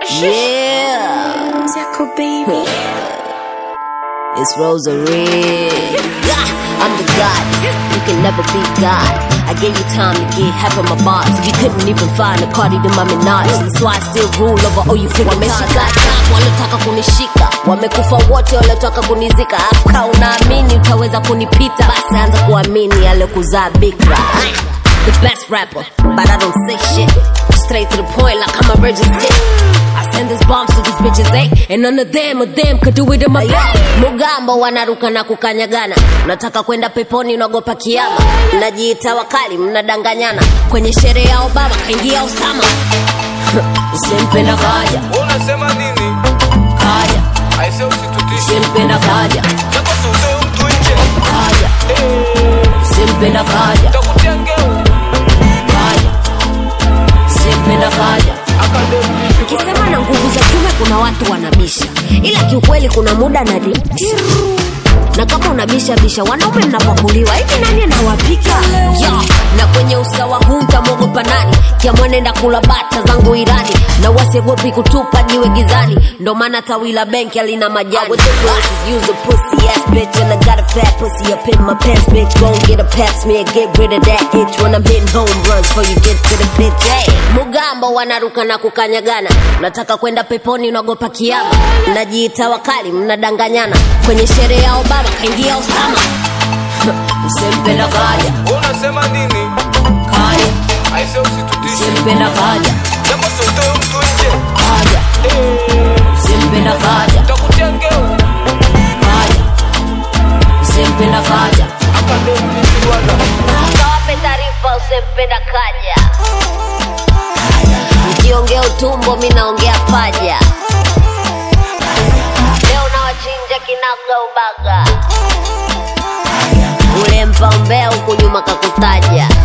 Yeah, Zako baby. it's Rosary. Yeah, I'm the god. You can never be God. I gave you time to get half of my bars. You couldn't even find a Cardi to my Minaj. That's why I still rule over all you freaking Wameshika adabu, wanataka kunishika. Wamekufa wote waliotaka kunizika. Afka unaamini utaweza kunipita? Basi anza kuamini aliyekuzaa bikra. The best rapper, but I don't say shit. Straight to the point like I'm a virgin stick. I send this bombs to these bitches, eh? And none of them, of them could do it in my best. Mugambo wanaruka na kukanyagana. Unataka kwenda peponi, unaogopa kiama. Mnajiita wakali, mnadanganyana. Kwenye sherehe ya Obama kaingia Osama. Usimpenda kaja, unasema nini kaja. aise usitutishe Usimpenda kaja, japo siutoe mtu nje kaja. Usimpenda kaja, takutia ngeu kaja. Usimpenda kaja. akademi Ukisema na nguvu za kiume kuna watu wanabisha, ila kiukweli kuna muda na di na kama unabisha bisha, wanaume mnapakuliwa hivi, nani anawapika ya na kwenye usawa huu mtamwogopa nani? Kiamwenenda kula bata zangu Irani na wasiogopi kutupa jiwe gizani, ndo maana tawi la benki alina majani. With the glasses, use a pussy ass bitch and I got a fat pussy up in my pants, bitch. Go and get a pap smear, get rid of that itch when I'm hitting home runs before you get to the pitch. Hey, Mugambo wanaruka na kukanyagana, nataka kwenda peponi, unaogopa kiama, mnajiita wakali, mnadanganyana. Kwenye sherehe ya Obama kaingia Osama. Usimpenda kaja, unasema nini kaja, aise usitutishe usimpenda kaja, japo siutoe mtu nje kaja, usimpenda kaja, takutia ngeu kaja, usimpenda kaja. akademi bwana Kawape taarifa usimpenda kaja. Mkiongea utumbo, mi naongea paja. Leo nawachinja kinaga ubaga, ule mpaumbea huku nyuma kakutaja.